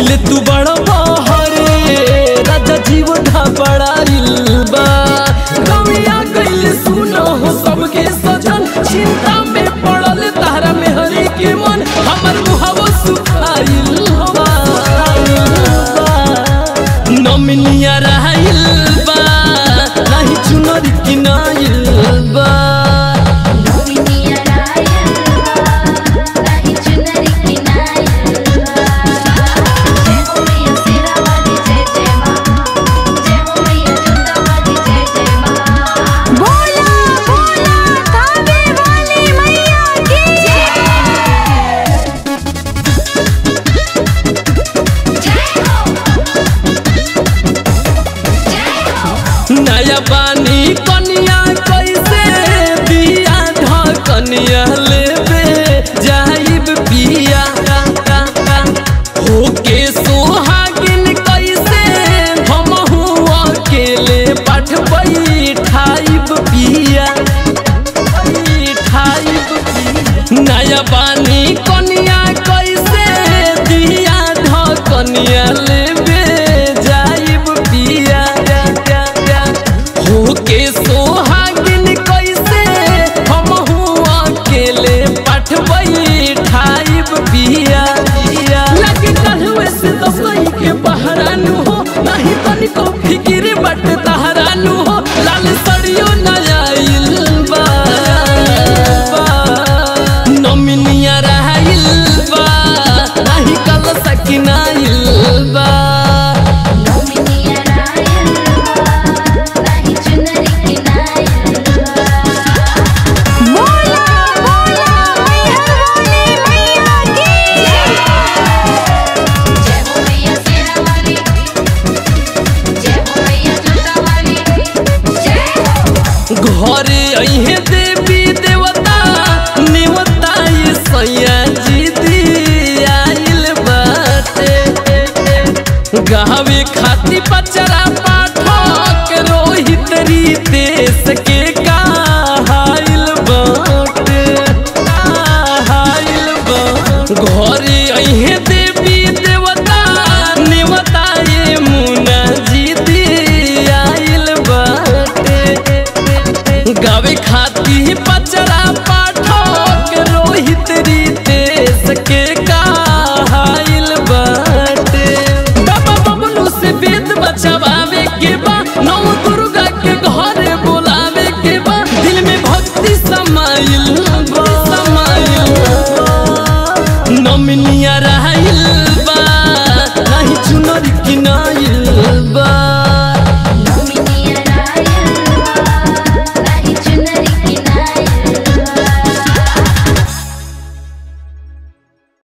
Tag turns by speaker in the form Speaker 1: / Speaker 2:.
Speaker 1: अभिले तू बड़ा बहरे राजा जीवन बड़ाइल बा गौया गइल सुनो हो सबके सजन चिंता में पड़ल तारा में हरी के मन हमर मुहावो सुखाइल बा नमिनिया रहइल बा नहीं चुनर किनाइल बा
Speaker 2: नोमिनिया रायलवा नाही चुनरी किनायलवा जय हो मैया शेरा वाली जय जय मां जय हो मैया जोता वाली जय जय मां बोला बोला काबे वाली मैया की जय हो जय हो
Speaker 1: नया बानी कनिया कैसे बिया ढकनिया लेबे जाइब पिया होके सोहागिन कैसे हमहू अकेले पठ बैठाइब पिया बैठाइब पिया नया बानी कनिया कैसे दिया ढकनिया लेबे जाइब पिया होके सोहागिन कैसे हमहू अकेले पठ बैठाइब पिया लगे कहवे से दसई के बहरानु हो नहीं तनिको फिकिर बट तहरानु हो लाल सड़ियो नयाइल बा नमिनिया रहइल बा नहीं कल सकिनाइल बा
Speaker 2: नोमिनिया रायलवा नाही चुनरी किनायलवा बोला बोला मैहर वाली मैया की जय हो मैया शेरा वाली जय हो मैया जोता वाली जय हो
Speaker 1: घरे अहे देवी देवता नेवता ये सैया जी दी आइल बाटे गावे खाती पचरा पाठक रोहित देश के कहाइल बाटे कहाइल बाटे घरे अहे देवी देवता नेवता ये मुना जी दी आइल बाटे गावे खाती